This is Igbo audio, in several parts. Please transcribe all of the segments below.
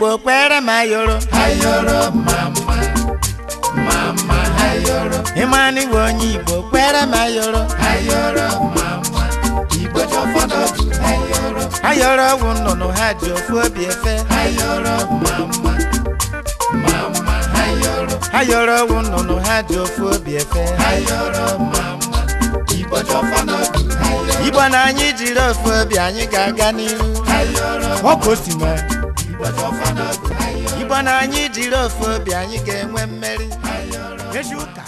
kpokpere m ayoro ayọrọ mama mama ayọrọ ịmanụ iwe onye igbo kpere m ayoro ayọrọ mama igbo chọfọdọ bụ ayọrọ ayoro ọgwụ nnụnụ ha ji ofu obi efe ayọrọ mama mama ayọrọ ayoro ọgwụ nnụnụ ha ji ofu obi efe ayọrọ mama igbo chọfọdọ bụ ayọrọ igbo na anyị jiri ofu obi anyị ga-aga n'ihu ayọrọ ọkụ si mee igbo chọfọdọ bụ ayọrọ igbo na anyị jiri ofu obi anyị ga-enwe mmeri ezi ụka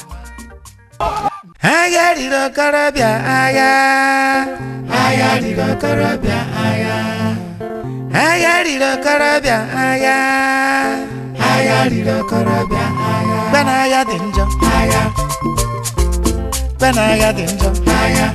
agha riri okorobịa agha agha riri okorobịa agha agha riri okorobịa agha agha riri okorobịa agha mgbe na agha dị njọ agha mgbe na agha dị njọ agha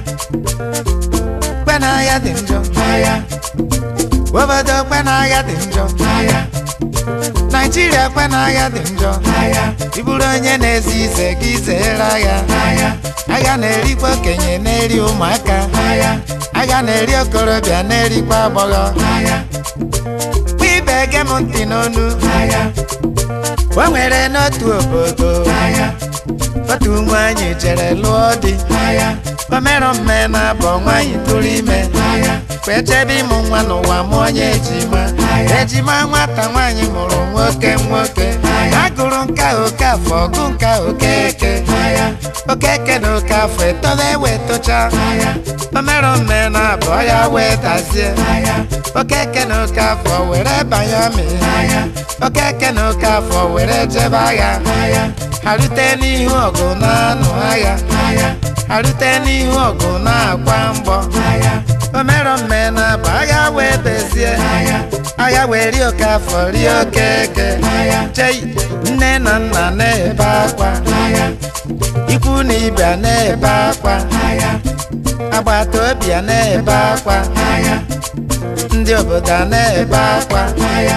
mgbe na agha dị njọ agha obodo kwe na agha dị njọ agha naijiria kwe na agha dị njọ agha ị bụrụ onye na-ezi ize gị zeere agha agha agha na-erikwa okenye na-eri ụmụaka agha agha na-eri okorobịa na-erikwa agbọghọ agha Kwa ibe ege m ntị n'onu agha o nwere n'otu obodo agha otu nwaanyị jere lụọ di agha omerụ mme na abọ nwaanyị tụrụ ime agha wee chebe ịmụ nwa n'ụwa mụọ onye ejima ejima nwata nwaanyị mụrụ nwoke nwoke a gụrụ nka oke afọ ọgụ nka okeke agha okeke na oke afọ etola ewe tocha agha omerụ mme na abọ ya wee dazie agha okeke na oke afọ were banye amị agha okeke na oke afọ were jebe agha agha ha rute n'ihu ọgụ na-anụ agha agha ha rute n'ihu ọgụ na-akwa mgbọ agha omerụ mme na abụ agha wee bezie agha agha wee rie oke afọ rie okeke agha chei nne na nna na-ebe akwa agha ikwu na ibe na-ebe akwa agha agbata obi a na-ebe akwa agha ndị obodo a na-ebe akwa agha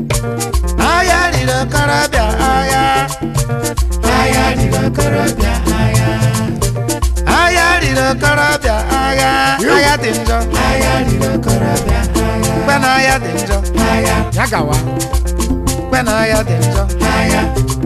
agha riri okorobịa agha agha riri okorobịa agha agha riri okorobịa agha agha dị njọ agha riri okorobịa agha mgbe na agha dị njọ agha ya gawa mgbe na agha dị njọ agha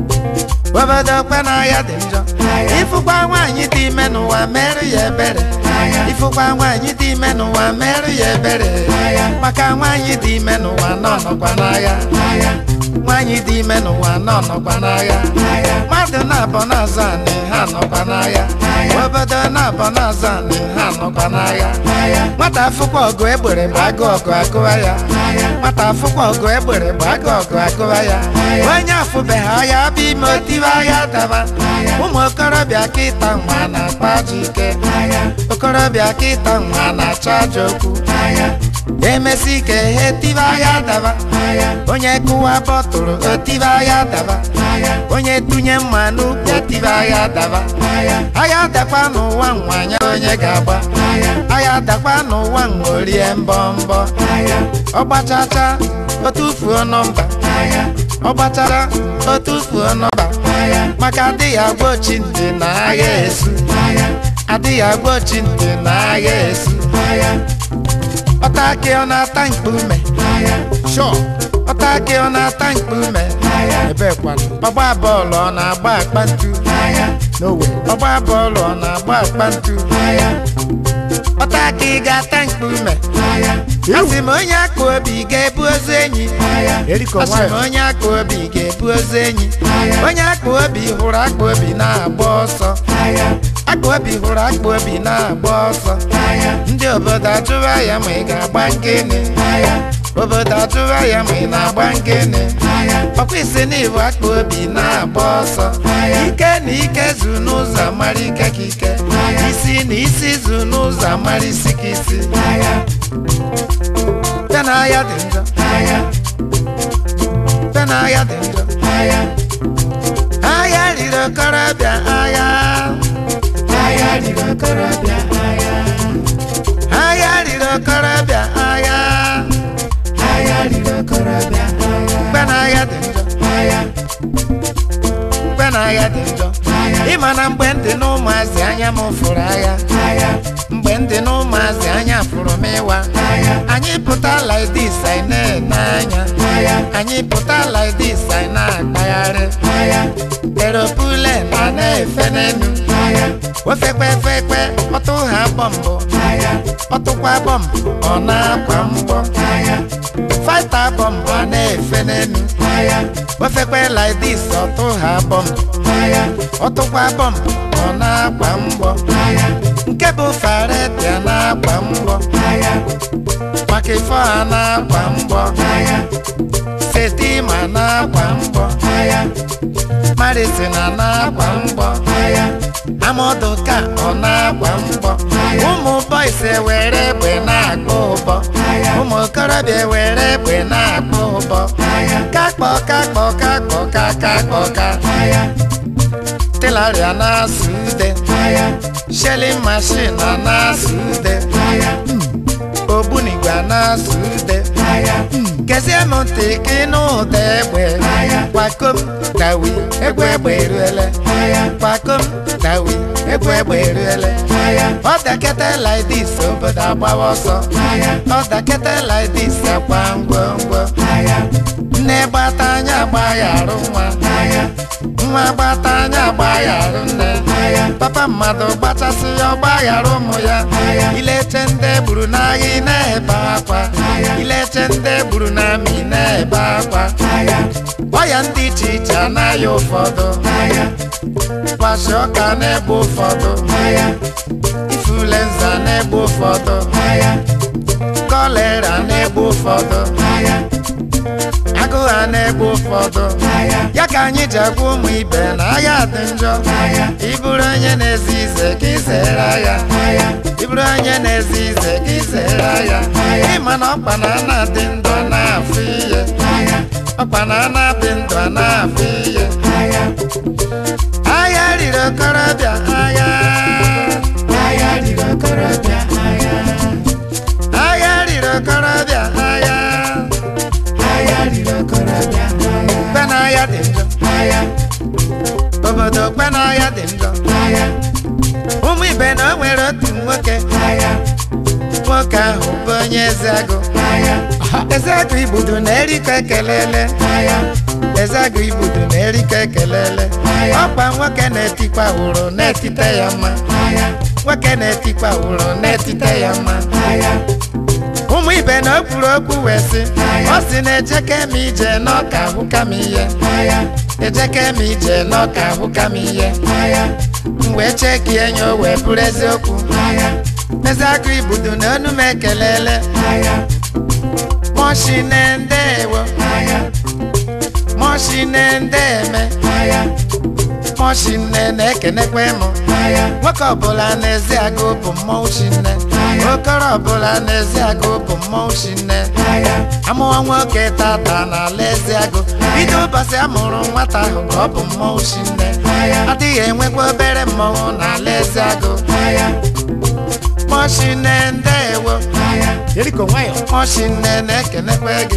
obodo kwe na agha dị njọ agha ịfụkwa nwaanyị dị ime n'ụwa merụ ya ebere agha ịfụkwa nwaanyị dị ime n'ụwa merụ ya ebere agha maka nwaanyị dị ime n'ụwa nọ nọkwa n'agha agha nwaanyị dị ime n'ụwa nọ nọkwa n'agha agha mmadụ na-abọ n'azụ anị ha nọkwa n'agha obodo na-abọ n'azụ anị ha nọkwa n'agha agha nwata afụkwa ọgụ egbere bụ agụ ọgụ akụwa ya agha nwata afụkwa ọgụ egbere bụ agụ ọgụ akụwa ya onye afụbeghị agha bụ ime otiwe agha daba ụmụ okorobịa kịta nwa na-akpa ajọ ike agha okorobịa kịta nwa na-achọ ajọ okwu agha emesi ike ihe tibe agha daba agha onye kụwa bọtụrụ otibe agha daba agha onye tụnye mma n'ukwu otibe agha daba agha agha dakwa n'ụwa nwanya onye ga-agba agha agha dakwa n'ụwa nworie mbọ mbọ agha ọgbachacha otufuo nọmba agha ọgbachara otufuo nọmba agha maka adịghị agwa ochi ntị na agha esu agha adịghị agwa ochi ntị na agha esu agha ọta akị ọ na-ata mkpume agha shọ ọta akị ọ na-ata mkpume agha ebekwanụ ọgba bọọlụ ọ na-agba akpa ntu agha n'owe ọgba bọọlụ ọ na-agba akpa ntu agha ọta akị ị ga-ata mkpume agha asị m onye akpa obi ga-ebu ozu enyi agha asị m onye akpa obi ga-ebu ozu enyi agha onye akpa obi hụrụ akpa obi na-agba ọsọ agha akpa obi hụrụ akpa obi na-agba ọsọ agha ndị obodo ajụwa ya ma ị ga-agba nkene agha obodo ajụwa ya ma ị na-agba nkene agha ọkwa isi na ibu akpa obi na-agba ọsọ Agha. ike na ike zu n'ụzọ amara ike ka ike Agha. isi na isi zu n'ụzọ amara isi ka isi agha bịa na agha dị njọ agha bịa na agha dị njọ agha agha riri okorobịa agha agha riri okorobịa agha agha riri okorobịa agha agha riri okorobịa agha mgbe na agha dị njọ agha mgbe na agha dị njọ ịma na mgbe ndị na ụmụazị anya m fụrụ agha agha mgbe ndị na ụmụazị anya fụrụ m ịwa anyị pụta like this anyị na-ene anya anyị pụta like this anyị na-akpagharị eropule na na-efe n'elu ofekwe efekwe ọtụ ha bọmbụ ọtụkwa bọmbụ ọ na-akwa mgbọ fata bọmbụ a na-efe n'elu ofekwe like this ọtụ ha bọmbụ ọtụkwa bọmbụ ọ na-akwa mgbọ nke bụ faretia na-akwa mgbọ maka ife ha na-akwa mgbọ setima na-akwa mgbọ marisina na-akwa mgbọ amaodoka ọ na-akwa mgbọ ụmụ bọis ewere egbe na-akpọ ụbọ ụmụ okorobịa ewere egbe na-akpọ ụbọ kakpọ kakpọ kakpọ kakakpọ ka telaria na-asụ ude shelling machine a na-asụ ude ogbunigwe a na-asụ ude gezie m ntị ka ịnụ ụda egbe kwakom dawi egbe egbe eruele kwakom dawi egbe egbe eruele ọ dakete like this obodo agbawa ọsọ ọ dakete like this akwa ngwongwo nne gbata anya agbagharụ nwa nwa gbata anya agbagharụ nne papa mmadụ gbachasị ya ọgbagharụ ụmụ ya ileche ndị gburu n'agha ị na-ebe akwa ileche ndị gburu n'amị ị na-ebe akwa ọya ndị iche iche anaghị ụfọdụ kwashi ọka na-egbu ụfọdụ ifulenza na-egbu ụfọdụ kọlera na-egbu ụfọdụ agụụ ha na-egbu ụfọdụ ya ka anyị ji agwa ụmụ ibe na agha dị njọ ịbụrụ onye na-ezi ize ka izere agha ịbụrụ onye na-ezi ize ka izere agha ịma na ọkpa na ana dị ndụ a na-afụ ihe ọkpa na ana dị ndụ a na-afụ ihe agha riri okorobịa agha agha riri okorobịa agha agha riri okorobịa agha kpe n'ahịa dị njọ obodo kpe n'ahịa dị njọ ụmụ ibe na o nwere otu nwoke nwoke ahụ bụ onye ezeagụ ezeagụ igbudu na-erikọ ekelele ezeagụ igbudu na-erikọ ekelele ọkpa nwoke na-etikwa wụrụ na-etite ya mma nwoke na-etikwa wụrụ na-etite ya mma ụmụ ibe na o kwuru okwu wee sị ọ sị na ejeke m ije n'ọka ahụka m ihe ejeke m ije n'ọka ahụka m ihe m wee cheki enyo wee bụrụ eziokwu ezeagụ igbudu na onu m ekelele moshine ndewo moshine ndeme moshine na-ekenekwe m nwoke ọbụla n'ezi agụ bụ mmọnwụ chinne okoro ọbụla n'ezi agụ bụ mmọnwụ chinne amụwa nwoke tata n'ala ezi agụ bido ụbọchị amụrụ nwata ahụ ka ọ bụ mmọnwụ chinne adịghị enwekwa obere mmọnwụ n'ala ezi agụ moshine ndewo Yeriko nwayọ. moshine na-ekenekwe gị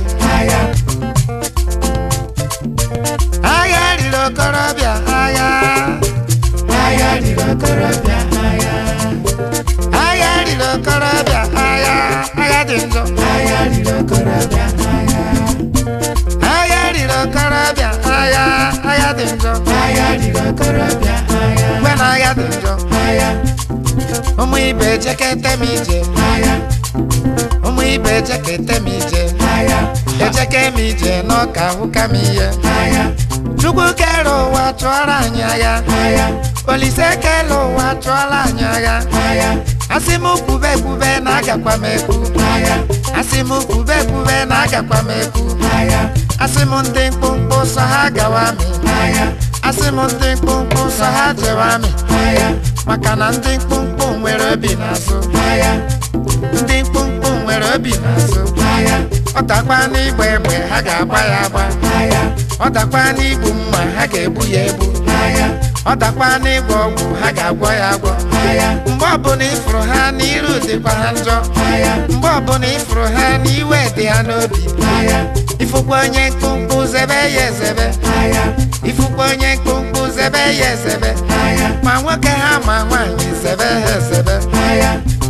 agha riri okorobịa agha agha riri okorobịa agha agha riri okorobịa agha agha dị njọ agha riri okorobịa agha agha riri okorobịa agha agha dị njọ agha riri okorobịa agha mgbe na agha dị njọ agha ụmụ ibe ejekete m ije agha ụmụ ibe ejekete m ije agha ejeke m ije n'ọka ahụka m ihe agha chukwu kere ụwa chụọrọ anyị agha agha olise kele ụwa chụọrọ anyị agha agha asị m kwube kwube na agakwa m ekwu agha asị m kwube kwube na agakwa m ekwu agha asị m ndị mkpụmkpụ sọ ha gawa amị agha asị m ndị mkpụmkpụ sọ ha jewe amị agha maka na ndị mkpụmkpụ nwere obi n'azụ agha ndị mkpụmkpụ nwere obi n'azụ agha ọ dakwa n'igba egbe ha ga-agba ya agba agha ọ dakwa n'igbu mma ha ga-egbu ya egbu agha ọ dakwa n'ịgwọ ọgwụ ha ga-agwọ ya agwọ agha mgbe ọbụla ịfụrụ ha n'iru dịkwa ha njọ agha mgbe ọbụla ịfụrụ ha n'iwe dị ha n'obi agha ifụkwa onye mkpụmkpụ zebe ya ezebe agha ifụkwa onye mkpụmkpụ zebe ya ezebe agha ma nwoke ha ma nwaanyị zebe ha ezebe agha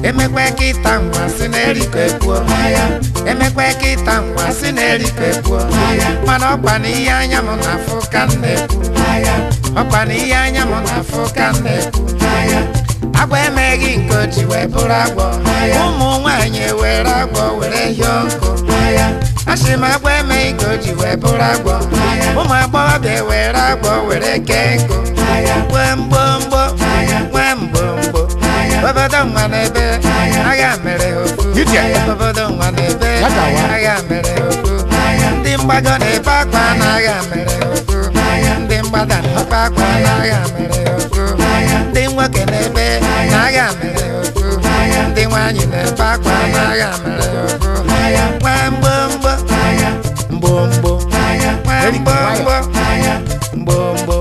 emekwe kịta nwa si na-erikọ ekwuo emekwe kịta nwa si na-erikọ ekwuo mana ọkwa na ihe anya m na-afụ ka m na-ekwu ọkwa na ihe anya m na-afụ ka m na-ekwu agwọ emeghị nke o ji wee bụrụ agwọ ụmụ nwaanyị ewere agwọ were hie ọkụ asị m agwọ emeghị nke o ji wee bụrụ agwọ ụmụ agbọghọbịa ewere agwọ were kee nkụ nwee mgbomgbo nwee mgbomgbo obodo nwa n'ebe agha mere ofu Ije. obodo nwa n'ebe Ya gawa. agha mere ofu ndị mgbago na-ebe akwa na agha mere ofu ndị mgbada na-ebe akwa na agha mere ofu ndị nwoke na-ebe na agha mere ofu ndị nwaanyị na-ebe akwa na agha mere ofu nwee mgbomgbo mgbomgbo nwee mgbomgbo mgbomgbo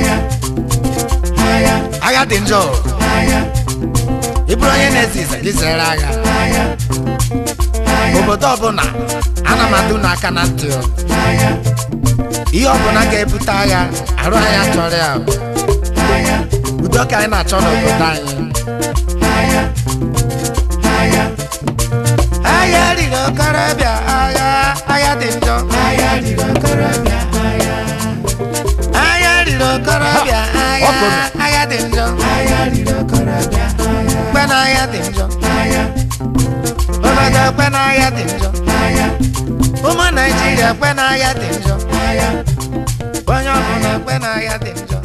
agha dị njọ ị bụrụ onye na-ezizi gị zere agha obodo ọbụla ana m adụ n'aka na ntị o. ihe ọbụla ga-ebute agha arụ anyị achọrọ ya o. udo ka anyị na-achọ n'obodo anyị agha riri okorobịa agha agha dị njọ agha riri okorobịa agha agha riri okorobịa agha ọkụnụ. agha dị njọ agha riri okorobịa agha kpe na agha dị njọ obodo kpe na agha dị njọ ụmụ naijiria kpe na agha dị njọ onye ọbụla kpe na agha dị njọ